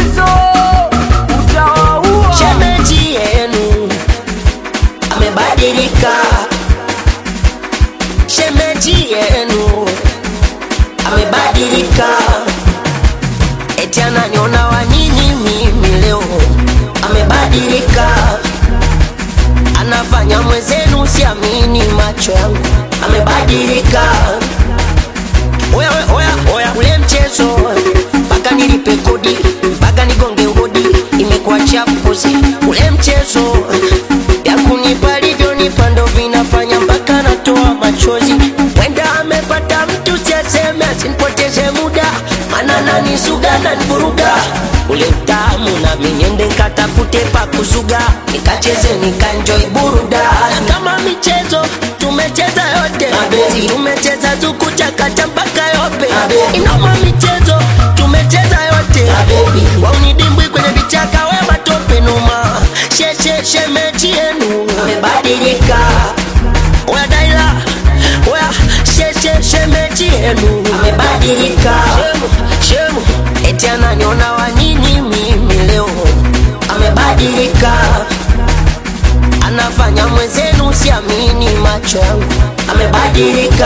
Jizo utawaua. shemeji yenu amebadilika, shemeji yenu amebadilika, eti ananiona wa nini mimi leo, amebadilika, anafanya mwenzenu, siamini macho yangu, amebadilika. Oya, oya, oya, oya, ule mchezo mpaka nilipe kodi mpaka nigonge hodi, imekuwa chapuzi. Ule mchezo ya kunipa alivyonipa ndo vinafanya mpaka natoa machozi. Wenda amepata mtu siaseme, asinipoteze muda, mana nanisuga nanivuruga ule utamu, nami niende nkatafute pa kuzuga, nikacheze nikanjoi burudani. Na kama michezo tumecheza yote, mapenzi tumecheza tukuchakata mpaka yope, inoma michezo tumecheza yote, waunidimbwi kwenye vichaka, we matope numa, sheshe shemeji yenu amebadilika, oya daila, oya sheshe shemeji yenu amebadilika, shemu, shemu, eti ananiona wa nini mimi leo, amebadilika anafanya mwenzenu, siamini macho yangu, amebadilika.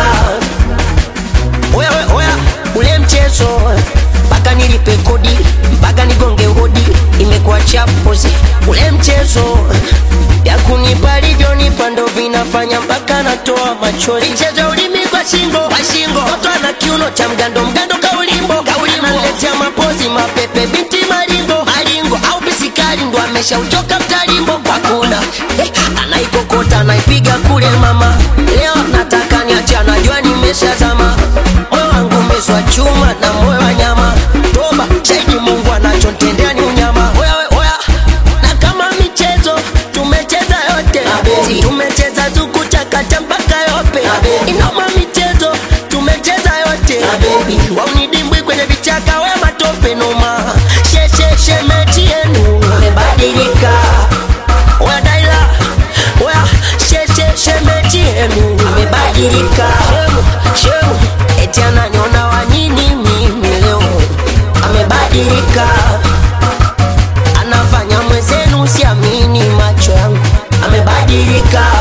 Oya, oya, oya, ule mchezo mpaka nilipe kodi mpaka nigonge hodi, imekuwa chapozi. Ule mchezo ya kunipa alivyonipa ndo vinafanya mpaka natoa machozi. Michezo ya ulimi kwa shingo, kwa shingo, mtoto ana kiuno cha mgando, mgando kaulimbo, kaulimbo, analetea mapozi mapepe, binti maringo, maringo au bisikari ndo ameshauchoka mtalimbo kwa kula eh, anaikokota anaipiga kule mama, leo nataka niache, anajua nimeshazama, moyo wangu umeswa chuma na moyo wa nyama, toba shahidi Mungu anachontendea ni unyama. Oya, we, oya, na kama michezo tumecheza yote, tumecheza tukuchakata mpaka yope, inoma michezo tumecheza yote, waunidimbwi kwenye vichaka, we matope noma, sheshe shemeji yenu amebadilika, oya daila, oya sheshe shemeji yenu amebadilika, shemu, shemu, eti ananiona wa nini mimi leo, amebadilika anafanya mwenzenu, siamini macho yangu, amebadilika.